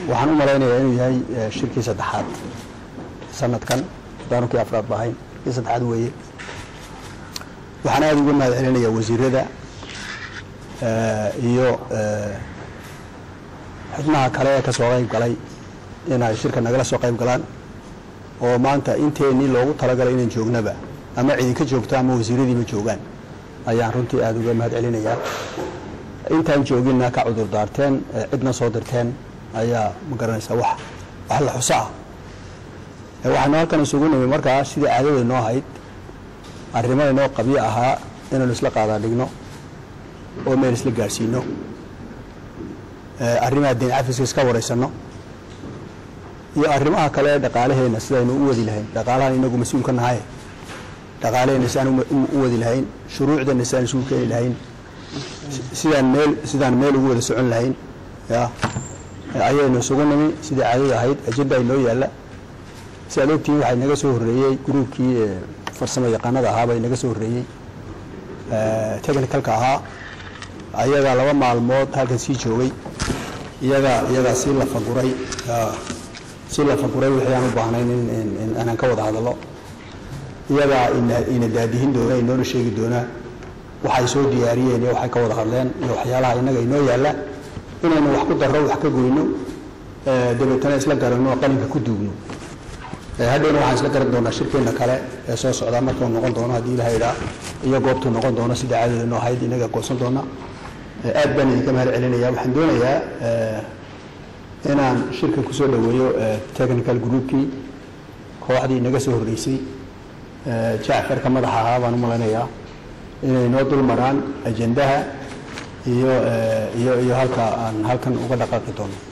waxaan u malaynayaa inuu yahay shirkii saddexaad sanadkan haddaanu kii afraad bahayn kii saddexaad weeye waxaan aada uga mahad celinayaa wasiirada iyo xubnaha kale ee ka soo qayb galay inay shirka nagala soo qayb galaan oo maanta inteennii loogu talagalay inaan joognaba ama cidinka joogto ama wasiiradiiba joogaan ayaan runtii aada uga mahad celinayaa intaan jooginna ka cudur daarteen cidna soo dirteen ayaa ma garanaysaa wax wax la xuso ah waxaanu halkan isugu nimi markaa sidii caadada noo ahayd arrimo inoo qabyo ahaa inaynu isla qaadaa dhigno oo meel isla gaadhsiino arrimaha diin cafiska iska waraysanno iyo arrimaha kale ee dhaqaalaheenna sidaynu u wadi lahayn dhaqaalahan inagu mas-uul ka nahay dhaqaalaheenna sidaan u wadi lahayn shuruucdeenna sidaan isugu keeni lahayn sidaan meel sidaan meel ugu wada socon lahayn ya ayaynu isugu nimi sidii caadada ahayd ajenda inoo yaalla si aad ogtihiin waxaa inaga soo horreeyey gruubkii farsamo yaqaanada ahaabaa inaga soo horreeyey technicalka ahaa ayagaa laba maalmood halkan sii joogay iyagaa iyagaa si la faguray si la faguray wixii aan u baahnayn in aanan ka wada hadallo iyagaa ina daadihin doona inoona sheegi doonaa waxay soo diyaariyeen iyo waxay ka wada hadleen iyo waxyaalaha innaga inoo yaalla inaynu wax ku darro wax ka goyno dabeetana isla garanno qalinka ku duugno hadhowna waxaan isla garan doonaa shirkeenna kale ee soo socdaa markuu noqon doono haddii ilaha idhaa iyo goobtuu noqon doono sida caadada noo ahayd inaga goosan doona aad baan idinka mahad celinaya waxaan doonayaa inaan shirka kusoo dhoweeyo technical groupkii kooxdii inaga soo horreysay jacfarka madaxa ahaa baan u malaynayaa inay noo dul maraan ajendaha iyo iyo iyo halka aan halkan uga dhaqaaqi doono